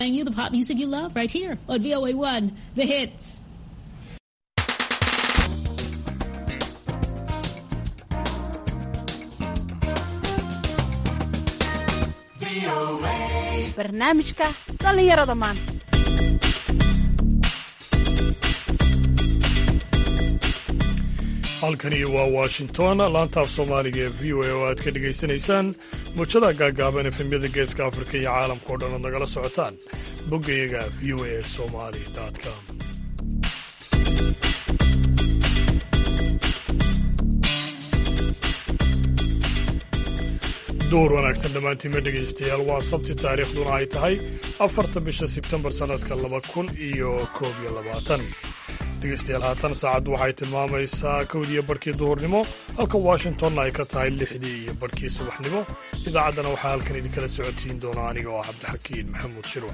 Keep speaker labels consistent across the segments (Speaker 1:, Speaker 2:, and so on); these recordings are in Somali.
Speaker 1: Playing you the pop music you love right here on VOA1, The Hits.
Speaker 2: barnaamijka dhallinyarada maanta
Speaker 3: halkani waa washington laantaaf soomaaliga ee v o a oo aad ka dhegaysanaysaan muujada gaagaaban efemyada geeska afrika iyo caalamka o dhan ood nagala socotaan boggayaga v o a somali com duur wanaagsan dhammaantiinma dhegaystayaal waa sabti taariikhduna ay tahay afarta bisha sebtembar sannadka laba kun iyo koob iyo labaatan dhegaystayaal haatan saacaddu waxay tilmaamaysaa kowdiiyo barhkii duhurnimo halka washingtonna ay ka tahay lixdii iyo barhkii subaxnimo idaacaddana waxaa halkan idinkala socodsiin doona aniga oo cabdixakiin maxamuud shirwax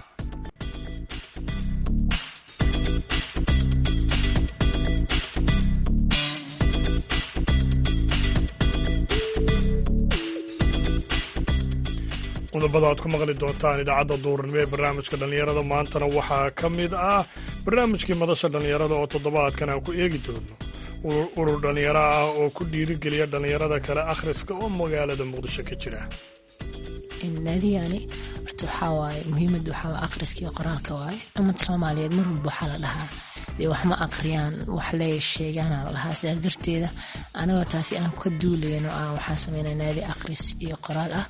Speaker 3: qodobada aad ku maqli doontaan idaacadda duurnimo ee barnaamijka dhallinyarada maantana waxaa ka mid ah barnaamijkii madasha dhallinyarada oo toddobaadkan aan ku eegi doono urur dhallinyaro ah oo ku dhiirigeliya dhallinyarada kale akhriska oo magaalada muqdisho ka jira
Speaker 4: naadiyani horta waxaa waaye muhiimada waxaa akhriska iyo qoraalka waaye ummad soomaaliyeed mar walba waxaa la dhahaa dee wax ma akhriyaan wax lee sheegaana la dhahaa sidaas darteeda anagoo taasi aan ka duulayno ah waxaan sameynaa naadi akhris iyo qoraal ah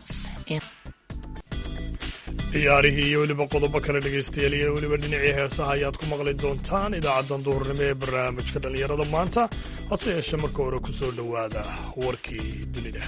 Speaker 3: ciyaarihii iyo weliba qodobo kale dhegaystayaal iyo weliba dhinacii heesaha ayaad ku maqli doontaan idaacaddan duhurnimo ee barnaamijka dhallinyarada maanta hase yeeshee marka hore ku soo dhowaada warkii dunida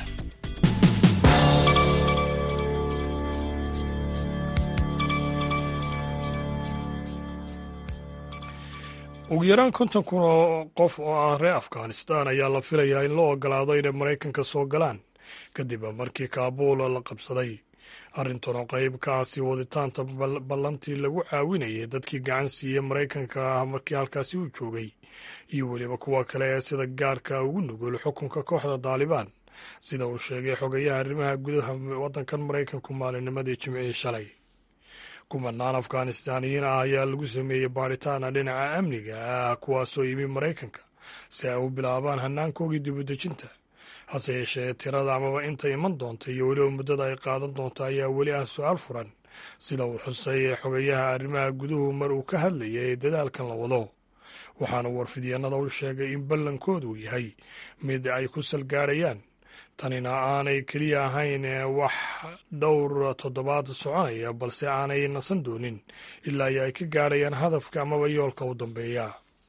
Speaker 3: ugu yaraan konton kun oo qof oo ah reer afghanistan ayaa la filayaa in loo ogolaado inay maraykanka soo galaan kadib markii kaabuul la qabsaday arrintan oo qayb ka ah sii waditaanta ballantii lagu caawinayay dadkii gacan siiyey maraykanka ah markii halkaasi uu joogay iyo weliba kuwa kale ee sida gaarka ugu nugul xukunka kooxda daalibaan sida uu sheegay xogayaha arrimaha gudaha waddankan maraykanku maalinnimadii jimcihii shalay kumanaan afghanistaaniyiin ah ayaa lagu sameeyey baadhitaana dhinaca amniga ah kuwaasoo yimi maraykanka si ay u bilaabaan hanaankoogii dibudejinta hase yeeshee tirada amaba inta iman doonta iyo weliba muddada ay qaadan doonto ayaa weli ah su-aal furan sida uu xusay xogayaha arrimaha guduhu mar uu ka hadlayay dadaalkan la wado waxaana warfidyaenada u sheegay in ballankoodu yahay mid ay ku salgaadhayaan tanina aanay keliya ahayn wax dhowr toddobaad soconaya balse aanay nasan doonin ilaa iyo ay ka gaadhayaan hadafka amaba yoolka u dambeeya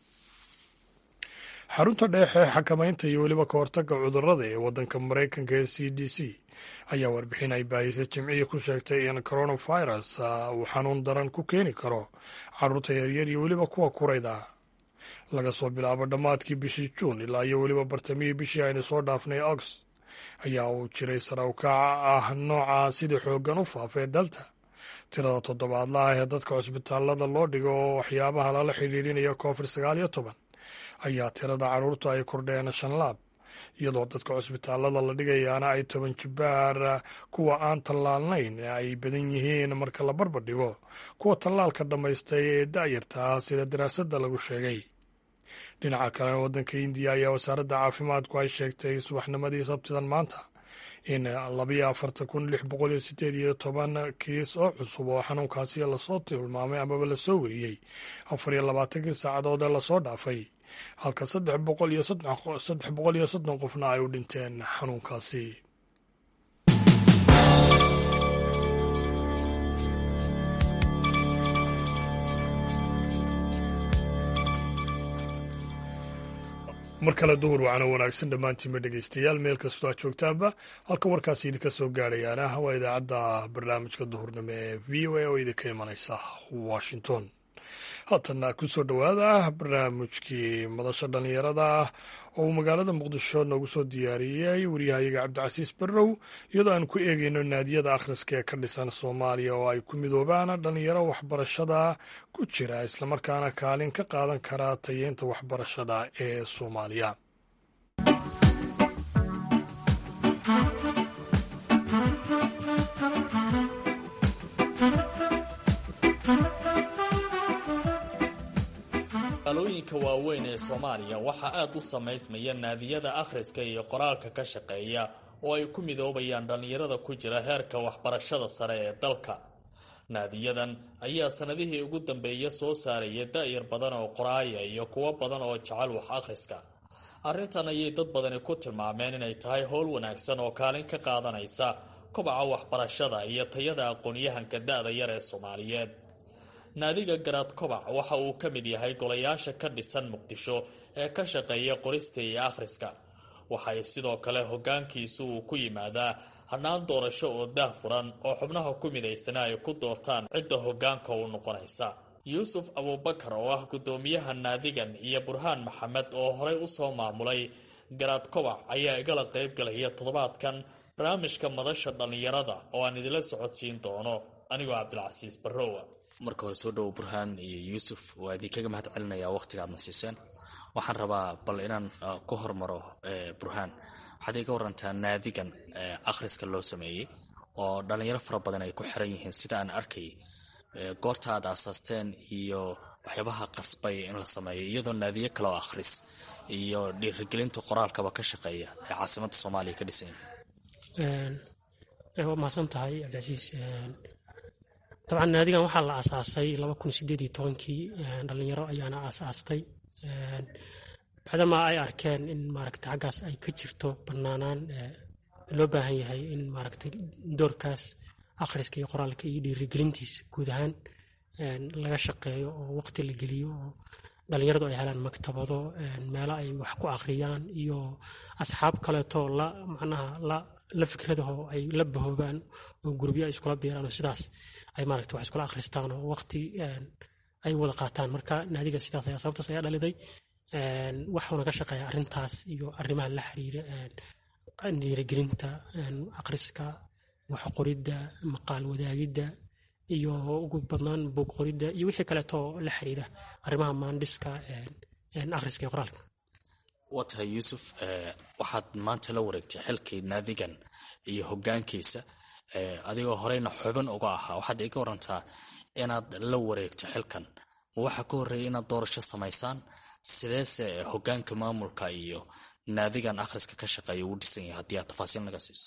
Speaker 3: xarunta dheexe xakamaynta iyo weliba ka hortagga cudurrada ee waddanka maraykanka ee c d c ayaa warbixin ay baahisa jimcihii ku sheegtay in coronavirus uu xanuun daran ku keeni karo carruurta yaryar iyo weliba kuwa kurayda laga soo bilaabo dhammaadkii bishii juun ilaa iyo weliba bartamihii bishii aynu soo dhaafnay ox ayaa uu jiray sarawkaaca ah nooca sida xooggan u faafee dalta tirada toddobaadla ah ee dadka cusbitaallada loo dhigo oo waxyaabaha lala xidhiidhinaya covid sagaal iyo toban ayaa tirada carruurta ay kordheen shan laab iyadoo dadka cusbitaallada la dhigayaana ay toban jibaar kuwa aan tallaalnayn ay badan yihiin marka la barbar dhigo kuwa tallaalka dhammaystay ee da'yarta ah sida daraasadda lagu sheegay dhinaca kalena waddanka indiya ayaa wasaaradda caafimaadku ay sheegtay subaxnimadii sabtidan maanta in labayo afartan kun lix boqol iyo sideed iyo toban kiis oo cusub oo xanuunkaasi lasoo tilmaamay amaba lasoo wariyey afar iyo labaatankii saacadood ee lasoo dhaafay halka saddex boqol iyo saddex boqol iyo soddon qofna ay u dhinteen xanuunkaasi mar kale duhur wacana wanaagsan dhammaantiinba dhegaystayaal meel kastoo aad joogtaanba halka warkaasi idinka soo gaadhayaana waa idaacadda barnaamijka duhurnimo ee v o a oo idinka imanaysa washington haatanna ku soo dhowaada barnaamijkii madasha dhallinyarada ah oo uu magaalada muqdisho noogu soo diyaariyey waryahayaga cabdicasiis barrow iyadoo aan ku eegayno naadiyada akhriska ee ka dhisan soomaaliya oo ay ku midoobaan dhallinyaro waxbarashada ku jira islamarkaana kaalin ka qaadan kara tayeynta waxbarashada ee soomaaliya
Speaker 5: magaalooyinka waaweyn ee soomaaliya waxaa aad u samaysmaya naadiyada akhriska iyo qoraalka ka shaqeeya oo ay ku midoobayaan dhallinyarada ku jira heerka waxbarashada sare ee dalka naadiyadan ayaa sanadihii ugu dambeeya soo saaraya da-yar badan oo qoraaya iyo kuwo badan oo jecel wax akhriska arrintan ayay dad badani ku tilmaameen inay tahay howl wanaagsan oo kaalin ka qaadanaysa kobaca waxbarashada iyo tayada aqoon-yahanka da-da yar ee soomaaliyeed naadiga garaad kobac waxa uu ka mid yahay golayaasha ka dhisan muqdisho ee ka shaqeeya qorista iyo akhriska waxay sidoo kale hogaankiisu uu ku yimaadaa hannaan doorasho oo daah furan oo xubnaha ku midaysana ay ku doortaan cidda hogaanka u noqonaysa yuusuf abuubakar oo ah guddoomiyaha naadigan iyo burhaan maxamed oo horey usoo maamulay garaad kobac ayaa igala qayb galaya toddobaadkan barnaamijka madasha dhallinyarada oo aan idila socodsiin doono anigoo cabdilcasiis barrowa
Speaker 6: marka hore soo dhowo burhaan iyo yuusuf waa idinkaga mahad celinayaa waqtiga aadna siiseen waxaan rabaa bal inaan ku hormaro burhaan waxaad iga warantaa naadigan akhriska loo sameeyey oo dhallinyaro fara badan ay ku xiran yihiin sida aan arkay goorta aad aasaasteen iyo waxyaabaha qasbay in la sameeyo iyadoo naadiyo kale oo akhris iyo dhiirigelinta qoraalkaba ka shaqeeya ee caasimada soomaaliya ka dhisan
Speaker 7: yihiin waa mahadsan tahay cabdicasiis dabcan naadigan waxaa la aasaasay laba kun sideed iyo tobankii dhalinyaro ayaana aasaastay bacdamaa ay arkeen in maaragta xaggaas ay ka jirto banaanaan loo baahan yahay in maaragtay doorkaas akhriska iyo qoraalka iyo dhiirigelintiisa guud ahaan laga shaqeeyo oo waqti la geliyo oo dhalinyaradu ay helaan maktabado meelo ay wax ku akhriyaan iyo asxaab kaleeto la macnaha la la fikradaho ay la bahoobaan oo gurubyo ay iskula biiraan oo sidaas ay maaragta wax iskula akhristaan oo waqti ay wada qaataan marka naadiga sidaas ayaa sababtaas ayaa dhaliday waxuuna ka shaqeeya arrintaas iyo arrimaha la xiriira dhiirigelinta akhriska wax qoridda maqaal wadaagidda iyo ugu badnaan buug qoridda iyo wixii kaleeto la xiriira arrimaha maandhiska akhriska iyo qoraalka
Speaker 6: waa tahay yuusuf waxaad maanta la wareegtay xilkii naadigan iyo hogaankiisa adigoo horeyna xubin uga ahaa waxaad iga warantaa inaad la wareegto xilkan ma waxaa ka horreeya inaad doorasho samaysaan sideese hogaanka maamulka iyo naadigan akhriska ka shaqeeya uu dhisan yahay haddii aad tafaasiil naga siiso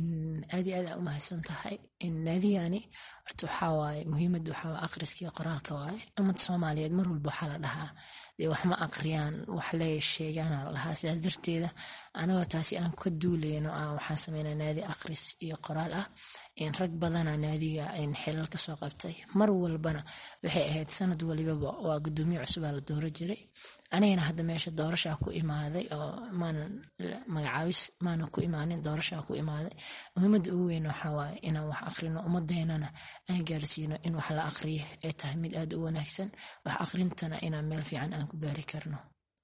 Speaker 4: aad iyo aad aa umahadsan tahay naadigani horta waxaa waaye muhiimadda waxaa akhriska iyo qoraalka waaye ummadda soomaaliyeed mar walba waxaa la dhahaa dee wax ma akhriyaan wax le sheegaana la dhahaa sidaas darteeda anagoo taasi aan ka duuleyno ah waxaan sameynaa naadi akhris iyo qoraal ah rag badana naadiga xilal kasoo qabtay mar walbana waxay ahayd sanad walibaba waa gudoomiye cusubaa la dooro jiray anigana hadda meesha doorashaa ku imaaday oo maanan magacaabis maanan ku imaanin doorashaa ku imaaday muhiimadda ugu weyn waxaa waaye inaan wax akhrino ummadeenana aan gaarsiino in wax la akhriyo ay tahay mid aada u wanaagsan wax akhrintana inaan meel fiican aan ku gaari karno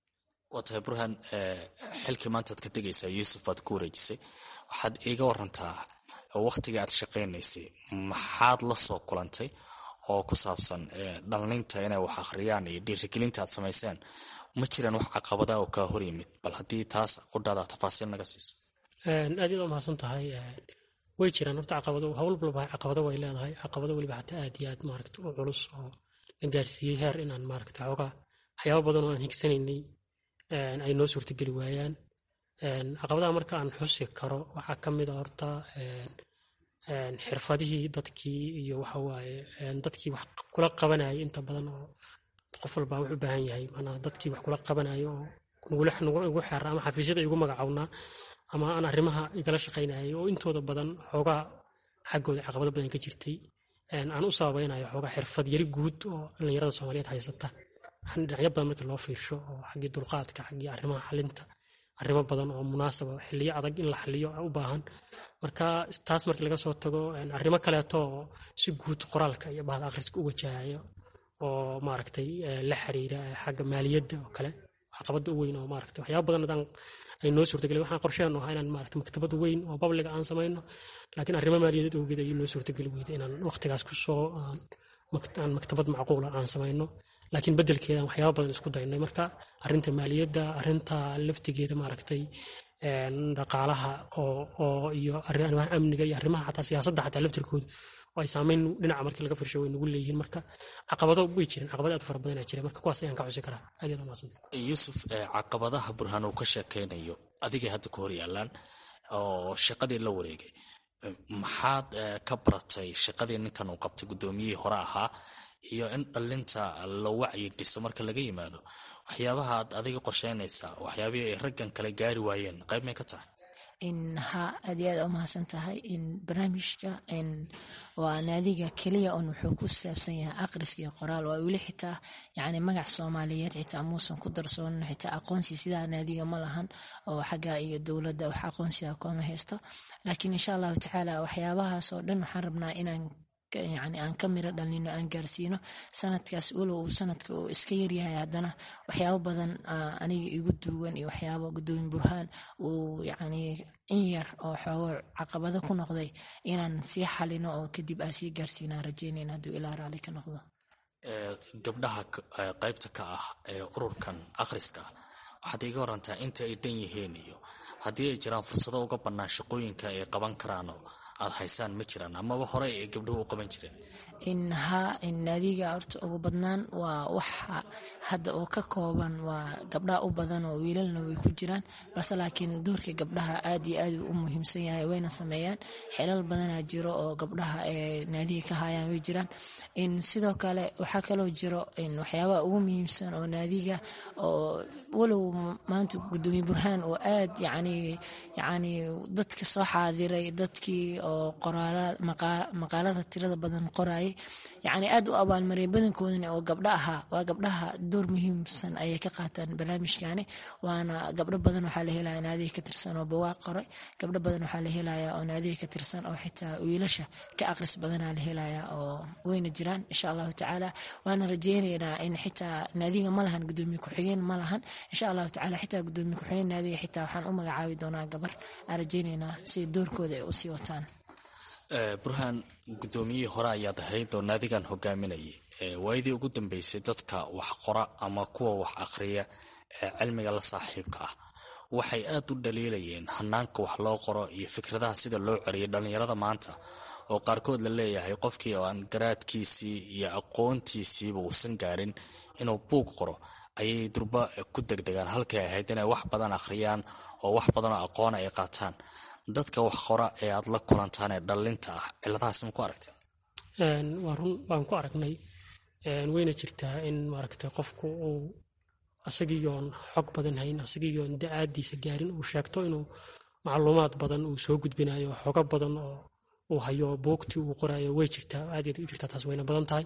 Speaker 6: waa tahay burhaan xilkii maantaad ka tegaysaa yuusuf baad ku wareejisay waxaad iiga warantaa waqtiga aad shaqaynaysay maxaad la soo kulantay oo ku saabsan dhallinta inay wax akhriyaan iyo dhiirigelinta aad samayseen ma jiraan wax caqabada oo kaa hor yimid bal haddii taas qudhaada tafaasiil naga siiso
Speaker 7: aad yaad umahadsan tahay way jiraan horta caqabado hawl walba caqabado way leedahay caqabado weliba xataa aad iyo aad maaragta u culus oo la gaarsiiyey heer inaan maaragta xoogaa waxyaaba badan oo aan higsanaynay ay noo suurtageli waayaan caqabadaha marka aan xusi karo waxaa ka mid a horta xirfadihii dadkii iyo waxawaaye dadkii wax kula qabanayay inta badan oo qof walba wuxuu u baahan yahay manaa dadkii wax kula qabanayo oo igu xeera ama xafiisyada igu magacawnaa ama aan arrimaha igala shaqaynayay oo intooda badan xoogaa xaggooda caqabado badan ka jirtay aan u sababaynayo xoogaa xirfad yari guud oo dhallinyarada soomaaliyeed haysata dhinacyo badan markii loo fiirsho oo xaggii dulqaadka xaggii arrimaha xalinta arrimo badan oo munaasaba xiliyo adag in la xaliyo u baahan marka taas markii laga soo tago arrimo kaleeto oo si guud qoraalka iyo bahda akhriska u wajahayo oo maaragtay la xiriira xagga maaliyadda oo kale caqabada u weyn oo maaragtay waxyaaba badan hadaan ay noo suurtagelay waxaan qorsheenu ahaa inaan maaragtay maktabad weyn oo babliga aan samayno laakiin arrimo maaliyadeed awgeed ayay noo suurtageli weyday inaan waqtigaas ku soo aan maktabad macquula aan samayno laakiin bedelkeedan waxyaaba badan isku daynay marka arinta maaliyadda arinta laftigeeda maaragtay dhaqaalaha oo iyo arrimaha amniga iyo arrimaha xataa siyaasadda xataa laftirkooda oo ay saameyn dhinaca markii laga firsho way nagu leeyihiin marka caqabado way jireen caqabado aad u fara badanaa jira marka kuwaas ayaan ka xusi karaa aad yaad umahadsanta
Speaker 6: yuusuf caqabadaha burhaan uu ka sheekaynayo adigay hadda ku hor yaalaan oo shaqadii la wareegay maxaad ka baratay shaqadii ninkan uu qabtay guddoomiyihii hore ahaa iyo in dhalinta la wacyi dhiso marka laga yimaado waxyaabaha aad adiga qorsheynaysaa waxyaabihii ay raggan kale gaari waayeen qayb may ka tahay
Speaker 4: ha aad iyo aad umahadsan tahay barnaamijka waa naadiga keliya un wuxuu ku saabsan yahay aqriska iyo qoraal waa weli xitaa yani magac soomaaliyeed xitaa muusan ku darsoonin xitaa aqoonsi sidaa naadiga ma lahan oo xagga iyo dowladda wax aqoonsiga kooma haysto laakiin insha allahu tacaala waxyaabahaas oo dhan waxaan rabnaa inaan yani aan ka miro dhalino aan gaarsiino sanadkaas walow uu sanadka uu iska yaryahay haddana waxyaabo badan aniga igu duugan iyo waxyaabo gudoomin burhaan uu yani in yar oo xoogo caqabado ku noqday inaan sii xalino oo kadib aan sii gaarsiinaan rajeynayna hadduu ilaa raali ka noqdo
Speaker 6: gabdhaha qaybta ka ah ee ururkan akhriska waxaad iga warantaa inta ay dhan yihiin iyo haddii ay jiraan fursado uga bannaan shaqooyinka ay qaban karaanoo aad haysaan ma jiraan amaba hore ay gabdhuhu u qaban jireen
Speaker 4: ha naadiga horta ugu badnaan waa waxa hadda oo ka kooban waa gabdhaha u badan oo wiilalna way ku jiraan balse laakiin doorka gabdhaha aad iyo aad u muhiimsan yahay wayna sameeyaan xelal badanaa jiro oo gabdhaha ee naadiga ka hayaan way jiraan sidoo kale waxaa kaloo jiro waxyaabaha ugu muhiimsan oo naadiga oo walow maanta gudoomiye burhaan oo aad yani yani dadka soo xaadiray dadkii oo maqaalada tirada badan qorayay yani aad u abaalmariyay badankoodana oo gabdho ahaa waa gabdhaha door muhiimsan ayay ka qaataan barnaamijkani waana gabdho badan waxaa la helaya naadiga ka tirsan oo bawaaq qoray gabdho badan waxaa la helaya oo naadiga ka tirsan oo xitaa wiilasha ka aqris badanaa la helaya oo weyna jiraan insha allahu tacaala waana rajeynaynaa in xitaa naadiga ma lahan gudoomiye ku-xigeen ma lahan insha allahu tacala xitaa gudoomiye ku-xigeen naadiga xitaa waxaan u magacaabi doonaa gabar aan rajeynaynaa si doorkooda ay usii wataan
Speaker 6: burhaan guddoomiyihii hore ayaad ahayd oo naadigan hogaaminayay waayadii ugu dambeysay dadka wax qora ama kuwa wax akhriya ee cilmiga la saaxiibka ah waxay aad u dhaliilayeen hanaanka wax loo qoro iyo fikradaha sida loo coriyay dhallinyarada maanta oo qaarkood la leeyahay qofkii oo aan garaadkiisii iyo aqoontiisiiba uusan gaarin inuu buug qoro ayay durba ku degdegaan halkay ahayd inay wax badan akhriyaan oo wax badanoo aqoona ay qaataan dadka wax qora ee aad la kulantaan ee dhallinta ah ciladahaas ma ku aragteen
Speaker 7: waa run waan ku aragnay wayna jirtaa in maaragtay qofku uu asagiiyoon xog badan hayn asagiiyoon da-aadiisa gaarin uu sheegto inuu macluumaad badan uu soo gudbinayo xogo badan oo uu hayo buugtii uu qorayo way jirtaa aad u jirtaa taas wayna badan tahay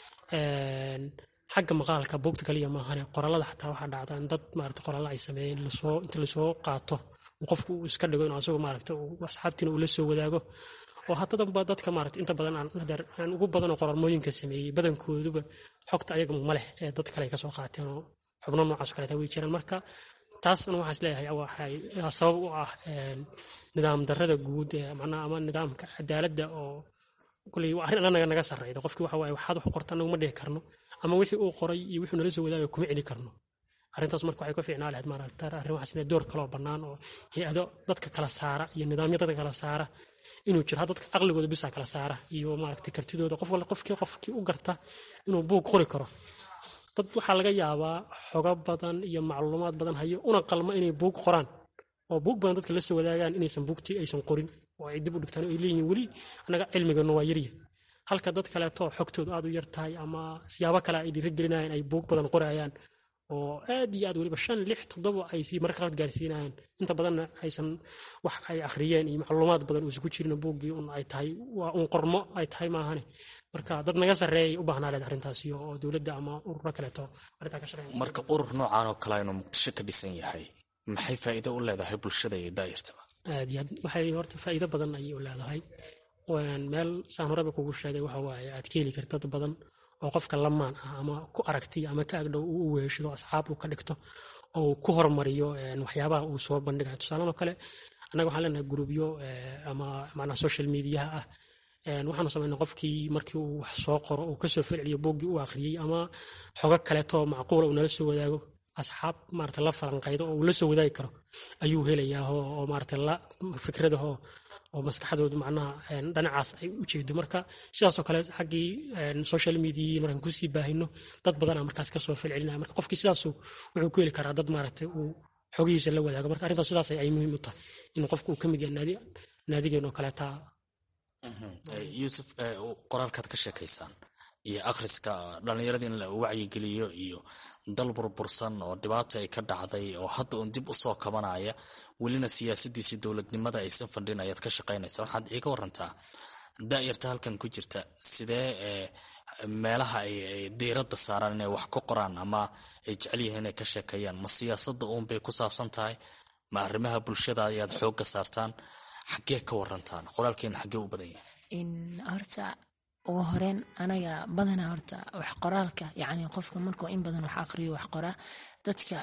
Speaker 7: xagga maqaalka buugta kaliya maahane qoraalada xataa waxaa dhacda in dad maarata qoraalla ay sameeyeen lasoo inta lasoo qaato qofku uu iska dhigo inuu asagu maaragta asxaabtiina uu la soo wadaago oo haddadaba dadka maarata inta badan aan ugu badanoo qoraalmooyinka sameeyey badankooduba xogta ayaga ma leh ee dad kale ay kasoo qaateen oo xubno noocaas kaleeta way jiraan marka taasna waxaas leeyahay waxay sabab u ah nidaam darrada guud ee macnaha ama nidaamka cadaaladda oo kuley waa arrin annaga naga sarreyda qofkii waxa waaye waxaad wax u qorta anagu ma dhihi karno ama wixii uu qoray iyo wuxuu nala soo wadaagayo kuma celi karno arrintaas marka waxay ka fiicnaa lahayd maaragta arrin waxaas inay door kaloo bannaan oo hay-ado dadka kala saara iyo nidaamyo dadka kala saara inuu jiro ha dadka aqligooda bisa kala saara iyo maaragtay kartidooda qof walla qofkii qofkii u garta inuu buug qori karo dad waxaa laga yaabaa xogo badan iyo macluumaad badan hayo una qalma inay buug qoraan oo buug badan dadka la soo wadaagaan inaysan buugtii aysan qorin oo ay dib u dhigtaan ay leeyihiin weli annaga cilmigana waa yarya halka dad kaleeto xogtoodu aad u yar tahay ama siyaabo kale ay dhiirigelinayaan ay buug badan qorayaan oo aad iyo aad weliba shan lix toddoba ay sii marka qaad gaarsiinayaan inta badanna aysan wax ay akhriyeen iyo macluumaad badan uusan ku jirin buuggii un ay tahay waa un qormo ay tahay maahane marka dad naga sarreeyay u baahnaa leed arrintaasi oo dowladda ama ururo kaleeto arrintaa ka shaqeyn
Speaker 6: marka urur noocan oo kale inuu muqdisho ka dhisan yahay maxay faa'iido u leedahay bulshada iyo daa'irtaba
Speaker 7: aad iyo aad waxay horta faa'iido badan ayay u leedahay meel saan horeba kugu sheegay waxa waaye aad ka heli karta dad badan oo qofka lamaan ah ama ku aragtiya ama ka agdhow uu u weeshido asxaab uu ka dhigto oo ku hormariyo waxyaabaha uu soo bandhigayo tusaalan oo kale annaga waxaan leenahay grubyo ama macnaha social mediaha ah waxaanu samaynaa qofkii markii uu wax soo qoro uu kasoo falceliyo buuggii uu akhriyey ama xogo kaleeto macquula uu nala soo wadaago asxaab maarata la falanqaydo oo uu la soo wadaagi karo ayuu helayaa oo maarata la fikradahoo oo maskaxdoodu macnaha dhinacaas ay u jeedo marka sidaasoo kale xaggii social media markaan kusii baahino dad badana markaas kasoo falcelinaya marka qofkii sidaasu wuxuu ku heli karaa dad maaragtay uu xogihiisa la wadaago marka arrintaas sidaas ay muhiim u tahay in qofku uu ka mid yahay naadigeen oo kaleeta
Speaker 6: yuusuf qoraalkaad ka sheekaysaan iyo akhriska dhallinyarada in la wacyigeliyo iyo dal burbursan oo dhibaata ay ka dhacday oo hadda uun dib usoo kabanaya welina siyaasadiisii dowladnimada aysan fandhin ayaad ka shaqaynaysa waxaad iiga warantaa daayarta halkan ku jirta sidee meelaha ay diiradda saaraan inay wax ka qoraan ama ay jecel yihiin inay ka sheekeeyaan ma siyaasadda uunbay ku saabsan tahay ma arrimaha bulshada ayaad xoogga saartaan xaggee ka warantaan qoraalkeena xaggee u badan yahay
Speaker 4: horta ugu horeen anaga badanaa horta wax qoraalka yani qofka markuu in badan wax aqriyo wax qoraa dadka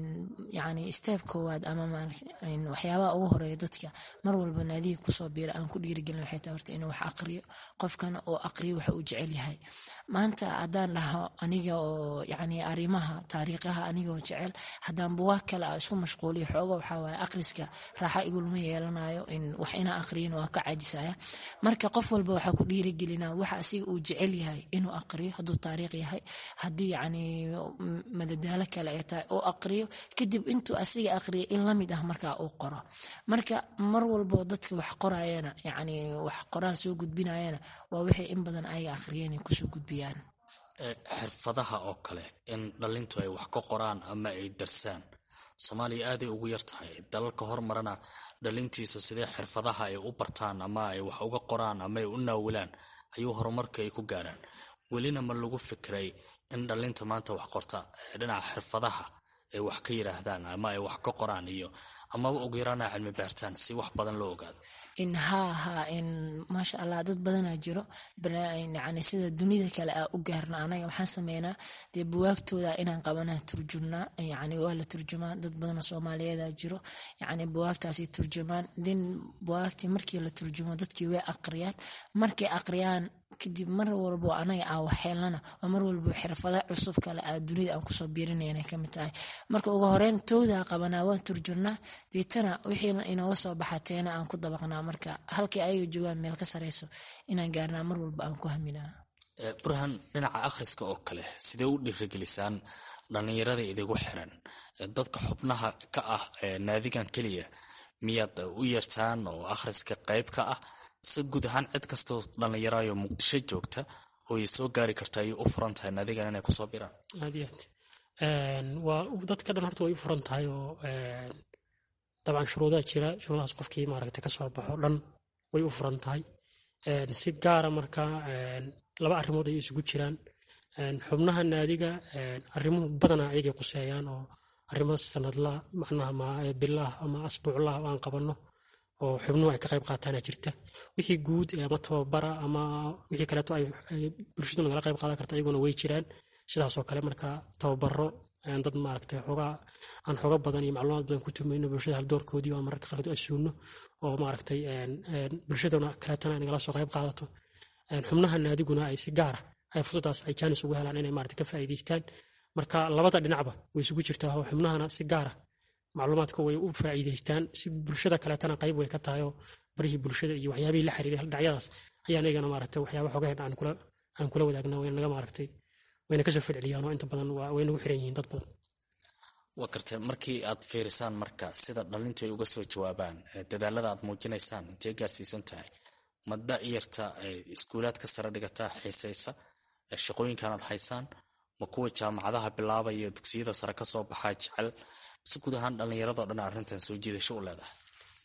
Speaker 4: yani steeb koowaad ama waxyaabaha ugu horeeya dadka mar walba naadiga kusoo biira aan ku dhiirigelin waxay tahay horta inuu wax aqriyo qofkana oo aqriyo waxa uu jecel yahay maanta haddaan dhaho aniga oo yani arrimaha taariikhaha anigoo jecel haddaan buwaag kale a isku mashquuliyo xooga waxaa waaye aqriska raaxa igulma yeelanayo in wax inaa aqriyin waa ka caajisaya marka qof walba waxaa ku dhiirigelinaa waxa asiga uu jecel yahay inuu aqriyo hadduu taariikh yahay haddii yani madadaalo kale ay tahay oo aqriyo kadib intuu asiga aqriyo in lamid ah markaa uu qoro marka mar walbo dadka wax qorayana yani wax qoraal soo gudbinayana waa wixii in badan ayaga aqriyeen ay kusoo gudbiyaan
Speaker 6: xirfadaha oo kale in dhalintu ay wax ka qoraan ama ay darsaan soomaaliya aaday ugu yar tahay dalalka hormarana dhalintiisu sidee xirfadaha ay u bartaan ama ay wax uga qoraan ama ay u naawilaan ayuu horumarka ay ku gaaraan welina ma lagu fikray in dhalinta maanta wax qorta dhinaca xirfadaha ay wax ka yiraahdaan ama ay wax ka qoraan iyo amaba ugu yaraana cilmi baartaan si wax badan loo ogaado
Speaker 4: in haa haa in maasha allah dad badanaa jiro yani sida dunida kale a u gaarna anaga waxaan sameynaa dee buwaagtooda inaan qabanaa turjumnaa yani waa la turjumaa dad badanoo soomaaliyeeda jiro yani buwaagtaasi turjumaan din buwaagtii markii la turjumo dadkii way aqriyaan markay aqriyaan kadib mar walbo anaga aa waxheelnana oo mar walbo xirfada cusub kale a dunida aan kusoo biirinayna kamid tahay marka ugu horeyn toodaa qabanaa waan turjurnaa deetana wixiina inooga soo baxa teena aan ku dabaqnaa marka halkii ayaga joogaan meel ka sareyso inaan gaarnaa mar walba aan ku haminaa
Speaker 6: burhan dhinaca akhriska oo kale sidee u dhiirigelisaan dhallinyarada idigu xiran dadka xubnaha ka ah naadigan keliya miyaad u yeertaan oo akhriska qayb ka ah se guud ahaan cid kastoo dhallinyarayo muqdisho joogta oo ay soo gaari karta ayay u furan tahay naadigan inay kusoo biraan
Speaker 7: aad iyo aad waa dadka dhan horta way u furan tahay oo dabcan shuruudaa jira shuruudahaas qofkii maaragtay kasoo baxo dhan way u furan tahay si gaara marka laba arrimood ayay isugu jiraan xubnaha naadiga arrimuhu badanaa ayagay quseeyaan oo arrimo sanadla macnaha bilah ama asbuuclah aan qabanno oo xubnuhu ay ka qayb qaataana jirta wixii guud ama tababara ama wixii kaleeto ay bulshadu nagala qayb qaadan karta iyaguna way jiraan sidaasoo kale marka tababaro dad maaragtay xoogaa aan xooga badan iyo macluumaad badan ku tumayno bulshada haldoorkoodii oo mararka qaarkood asuuno oo maaragtay bulshadana kaleetana ay nagala soo qayb qaadato xubnaha naadiguna ay si gaara ay fursadaas ay jaanis ugu helaan inay maaragtay ka faa'iidaystaan marka labada dhinacba way isugu jirtaa oo xubnahana si gaara macluumaadka way u faa'iidaystaan si bulshada kaleetana qayb way ka tahay oo barihii bulshada iyo waxyaabihii la xiriiray dhinacyadaas ayaa anagana maaragtay waxyaaba xogaheen aan kula aan kula wadaagna wayna naga maaragtay wayna kasoo ficiliyaan oo inta badan way nagu xiran yihiin dad badan
Speaker 6: waa gartay markii aad fiirisaan marka sida dhalintu ay uga soo jawaabaan dadaalada aad muujinaysaan intee gaarsiisan tahay ma da'yarta iskuulaadka sare dhigata xiisaysa shaqooyinkan aad haysaan ma kuwa jaamacadaha bilaabaya dugsiyada sare kasoo baxaa jecel si guud ahaan dhallinyaradoo dhan arrintan soo jiidasho u leedahay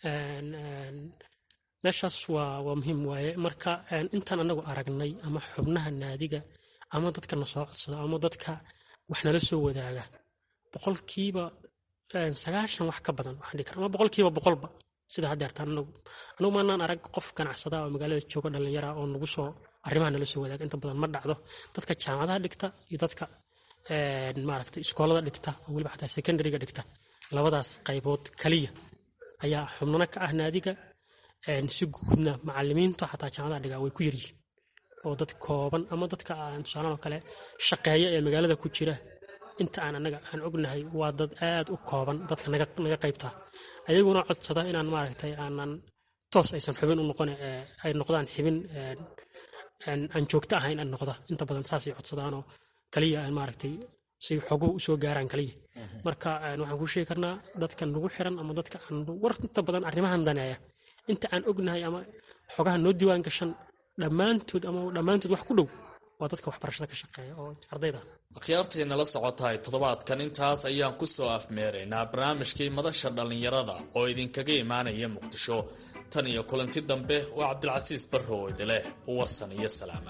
Speaker 7: meeshaas waa waa muhiim waaye marka intaan anagu aragnay ama xubnaha naadiga ama dadka na soo codsada ama dadka wax nala soo wadaaga boqolkiiba sagaashan wax ka badan waxaan dhihi kara ama boqolkiiba boqolba sida hadda artaan anagu anagu maanaan arag qof ganacsada oo magaalada jooga dhallinyara oo nagu soo arrimaha nala soo wadaaga inta badan ma dhacdo dadka jaamacadaha dhigta iyo dadka maaragtay iskoolada dhigta oo weliba xataa secondaryga dhigta labadaas qaybood kaliya ayaa xubnana ka ah naadiga si guudna macalimiinta xataa jaamacadaha dhiga way ku yaryihiin oo dad kooban ama dadka aan tusaalan oo kale shaqeeya ee magaalada ku jira inta aan anaga aan ognahay waa dad aad u kooban dadka naga naga qaybta ayaguna codsada inaan maaragtay aanan toos aysan xubin u noqon ay noqdaan xibin aan joogto ahayn aan noqda inta badan saasay codsadaanoo kaliya aan maaragtay si xoguhu usoo gaaraan kaliya marka waxaan kuu sheegi karnaa dadka nagu xiran ama dadka aan war inta badan arrimahan daneeya inta aan ognahay ama xogaha noo diiwaan gashan dhammaantood ama dhammaantood wax ku dhow waa dadka waxbarashada ka shaqeeya oo ardayda
Speaker 5: akhyaartii nala socotahay toddobaadkan intaas ayaan ku soo afmeeraynaa barnaamijkii madasha dhallinyarada oo idinkaga imaanaya muqdisho tan iyo kulanti dambe waa cabdilcasiis barrow idileh u warsan iyo salaama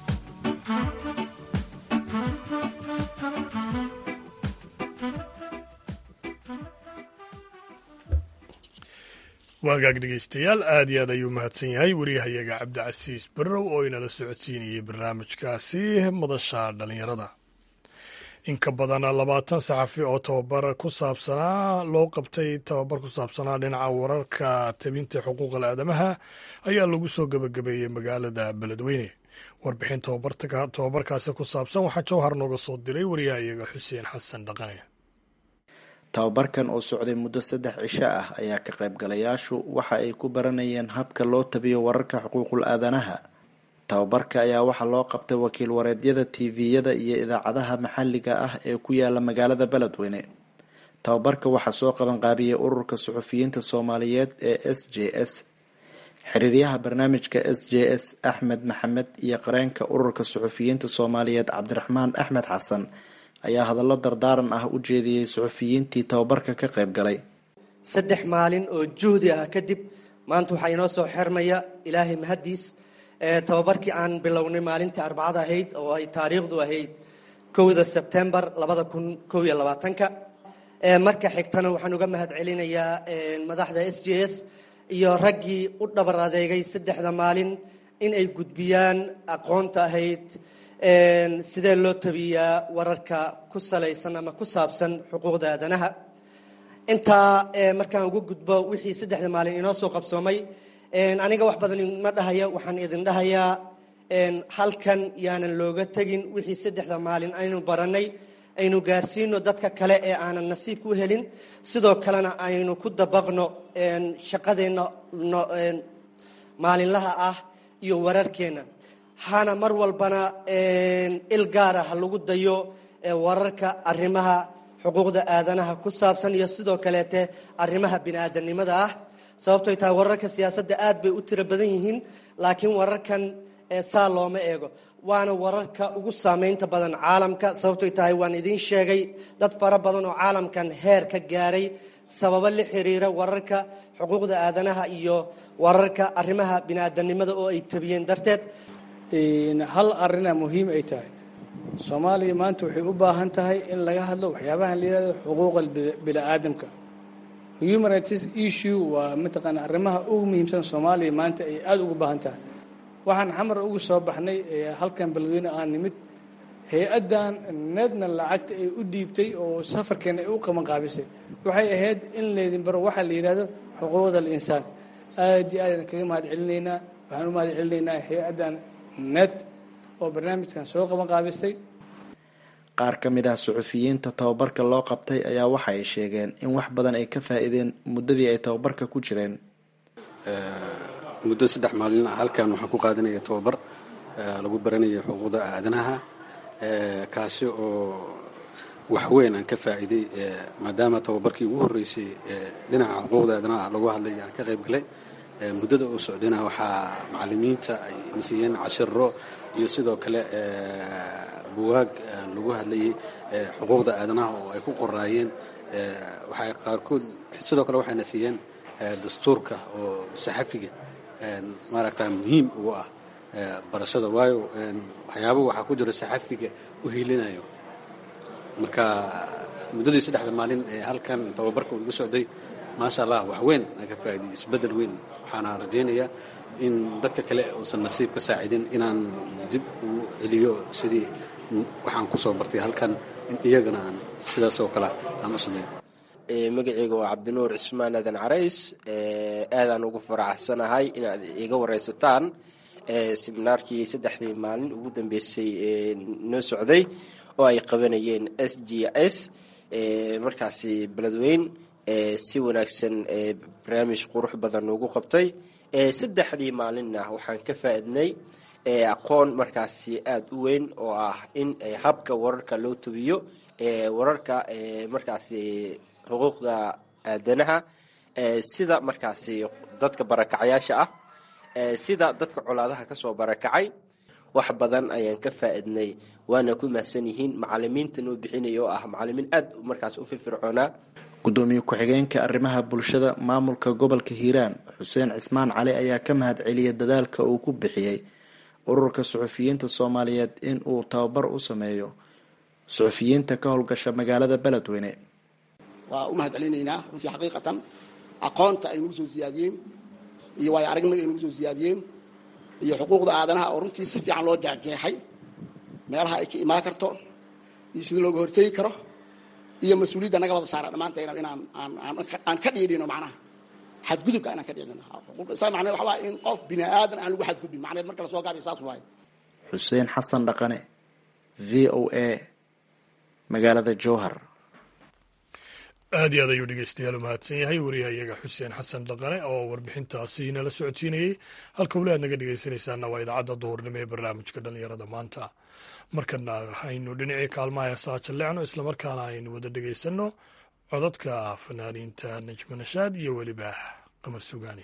Speaker 3: waagaag dhegeystayaal aad iyo aad ayuu mahadsan yahay wariyahayaga cabdicasiis barrow oo inala socodsiinayay barnaamijkaasi madasha dhallinyarada in ka badan labaatan saxafi oo tababar ku saabsanaa loo qabtay tababar ku saabsanaa dhinaca wararka tabinta xuquuqal aadamaha ayaa lagu soo gebagabeeyey magaalada beledweyne warbixin tababarkaasi ku saabsan waxaa jawhar nooga soo diray wariyahayaga xuseen xasan dhaqane
Speaker 8: tababarkan oo socday muddo saddex cisho ah ayaa ka qaybgalayaashu waxa ay ku baranayeen habka loo tabiyo wararka xuquuqul aadanaha tababarka ayaa waxaa loo qabtay wakiil wareedyada tviyada iyo idaacadaha maxalliga ah ee ku yaala magaalada beledweyne tababarka waxaa soo qabanqaabiyey ururka suxufiyiinta soomaaliyeed ee s j s xiriiryaha barnaamijka s j s axmed maxamed iyo qareenka ururka suxufiyiinta soomaaliyeed cabdiraxmaan axmed xasan ayaa hadallo dardaaran ah u jeediyey suxufiyiintii tababarka ka qayb galay
Speaker 9: saddex maalin oo juhdi ah kadib maanta waxaa inoo soo xirmaya ilaahay mahaddiis tababarkii aan bilownay maalintii arbacada ahayd oo ay taariikhdu ahayd kowda sebtembar labada kun kow iyo labaatanka marka xigtana waxaan uga mahad celinayaa madaxda s j s iyo raggii u dhabar adeegay saddexda maalin in ay gudbiyaan aqoonta ahayd sidee loo tabiyaa wararka ku salaysan ama ku saabsan xuquuqda aadanaha intaa markaan ugu gudbo wixii saddexda maalin inoo soo qabsoomay aniga wax badan ma dhahaya waxaan idin dhahayaa halkan yaanan looga tegin wixii saddexda maalin aynu baranay aynu gaarsiino dadka kale ee aanan nasiibka u helin sidoo kalena aynu ku dabaqno shaqadeenna maalinlaha ah iyo wararkeenna hana mar walbana il gaara ha lagu dayo wararka arrimaha xuquuqda aadanaha ku saabsan iyo sidoo kaleete arrimaha bini-aadanimada ah sababtoy tahay wararka siyaasadda aad bay u tiro badan yihiin laakiin wararkan saa looma eego waana wararka ugu saameynta badan caalamka sababtoy tahay waan idiin sheegay dad fara badan oo caalamkan heer ka gaaray sababo la xiriira wararka xuquuqda aadanaha iyo wararka arrimaha bini-aadanimada oo ay tabiyeen darteed
Speaker 10: hal arina muhiim ay tahay soomaaliya maanta waxay u baahan tahay in laga hadlo waxyaabahan la yihahdo xuquuqa bini-aadamka human rights issue waa mataqaana arrimaha ugu muhiimsan soomaaliya maanta ay aada ugu baahan tahay waxaan xamar ugu soo baxnay halkan beledweyne aan nimid hay-addan needna lacagta ay u dhiibtay oo safarkeena ay u qabanqaabisay waxay ahayd in laydin baro waxaa la yidhahdo xuquuqda alinsaan aad iyo aadaan kaga mahad celinaynaa waxaan u mahad celinaynaa hay-addan ned oo barnaamijkan soo qabanqaabisay
Speaker 8: qaar ka mid ah suxufiyiinta tababarka loo qabtay ayaa waxa ay sheegeen in wax badan ay ka faa-iideen muddadii ay tababarka ku jireen
Speaker 11: muddo saddex maalin ah halkan waxaan ku qaadanaya tababar lagu baranayo xuquuqda aadanaha kaasi oo waxweyn aan ka faa'iiday maadaama tababarkii ugu horreysay dhinaca xuquuqda aadanaha lagu hadlay aan ka qayb galay muddada uu socdayna waxaa macalimiinta ay nasiiyeen cashiro iyo sidoo kale buwaag lagu hadlayay xuquuqda aadanaha oo ay ku qoraayeen waxay qaarkood sidoo kale waxayna siiyeen dastuurka oo saxafiga maaragta muhiim ugu ah barashada waayo waxyaaba waxaa ku jiro saxafiga u hiilinayo marka muddadii saddexda maalin ee halkan tababarka uu iga socday maasha allah wax weyn aan ka faa'iday isbeddel weyn waxaana rajaynayaa in dadka kale uusan nasiib ka saacidin inaan dib ugu celiyo sidii waxaan ku soo bartay halkan in iyagana aan sidaas oo kale aan u sameeyo
Speaker 12: magaceyga waa cabdinuur cismaan aadan carays aadaan ugu faraxsanahay inaad iga wareysataan seminaarkii saddexdii maalin ugu dambeysay noo socday oo ay qabanayeen s g s markaasi beledweyn si wanaagsan barnaamij qurux badan ugu qabtay saddexdii maalinna waxaan ka faa-idnay aqoon markaasi aada u weyn oo ah in habka wararka loo tabiyo wararka markaasi xuquuqda aadanaha sida markaasi dadka barakacayaasha ah sida dadka colaadaha kasoo barakacay wax badan ayaan ka faa-idnay waana ku mahadsan yihiin macalimiinta noo bixinaya oo ah macalimiin aada markaas u firfircoonaa
Speaker 8: gudoomiye ku-xigeenka arrimaha bulshada maamulka gobolka hiiraan xuseen cismaan cali ayaa ka mahad celiyay dadaalka uu ku bixiyey ururka suxufiyiinta soomaaliyeed in uu tababar u sameeyo suxufiyiinta ka howlgasha magaalada beledweyne
Speaker 13: waa u mahad celinaynaa runtii xaqiiqatan aqoonta ay nagu soo siyaadiyeen iyo waayo aragnimada ay nagu soo siyaadiyeen iyo xuquuqda aadanaha oo runtii si fiican loo jeexjeexay meelaha ay ka imaan karto iyo sida looga hortegi karo iyo mas-uuliyadda naga wada saara dhammaanteena inaan aan ka dhiidhino macnaha xadgudubka inaan ka dhiidhino saa macneed waxa waa in qof bini aadan aan lagu xadgudbin macneed marka lasoo gaabiyo saas waaye
Speaker 8: xuseen xasan dhaqane v o a magaalada jowhar
Speaker 3: aad iyo aad ayuu dhegeystayaal u mahadsan yahay wariyaha iyaga xuseen xasan dhaqane oo warbixintaasi nala socodsiinayey halka weli aad naga dhegeysanaysaana waa idaacadda duhurnimo ee barnaamijka dhallinyarada maanta markana aynu dhinacii kaalmaha heesaha jalleecno islamarkaana aynu wada dhegeysanno codadka fanaaniinta najmo nashaad iyo weliba qamar sugaani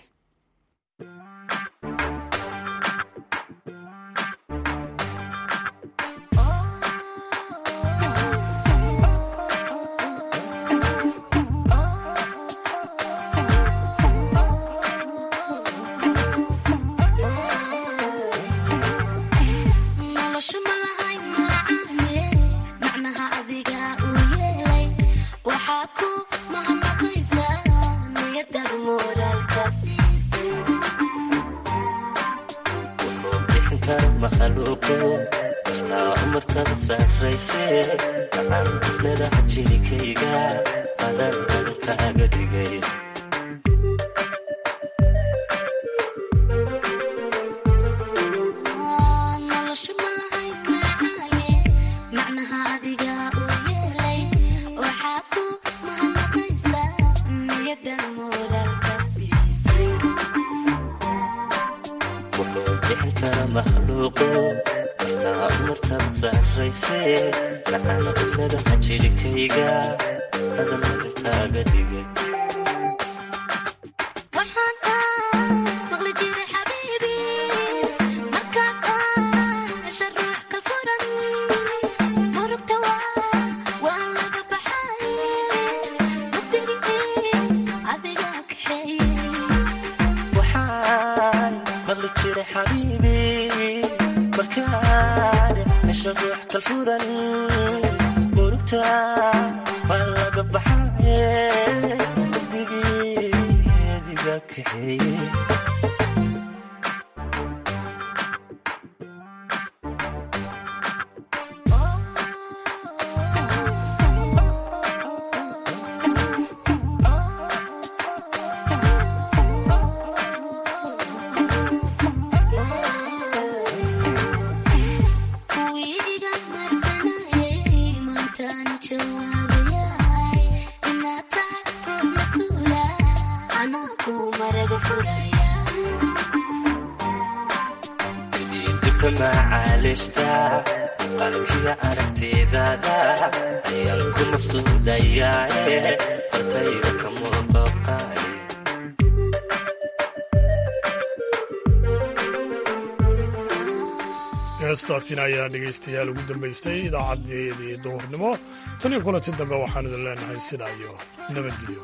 Speaker 3: heestaasina ayaa dhegaystayaal ugu dambaystay idaacadeedii duhurnimo tan iyo kulanti dambe waxaan idin leenahay sidaa iyo nabadgelyo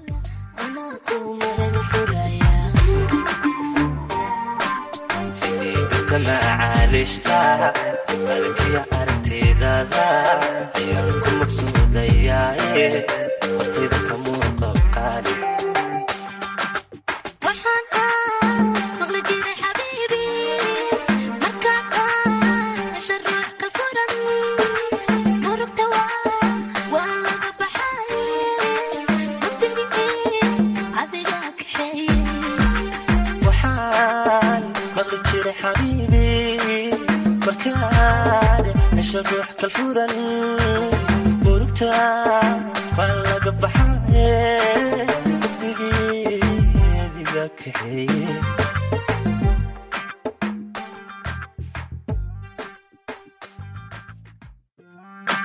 Speaker 14: macaalishta qalbiya aragtidaada ayaan ku maqsuudayaaye hortayda ka muuqa qaali waxaan maqli jiray xabiibi markaad hesho ruux kalfuran murugta waa laga baxaye kaxeeye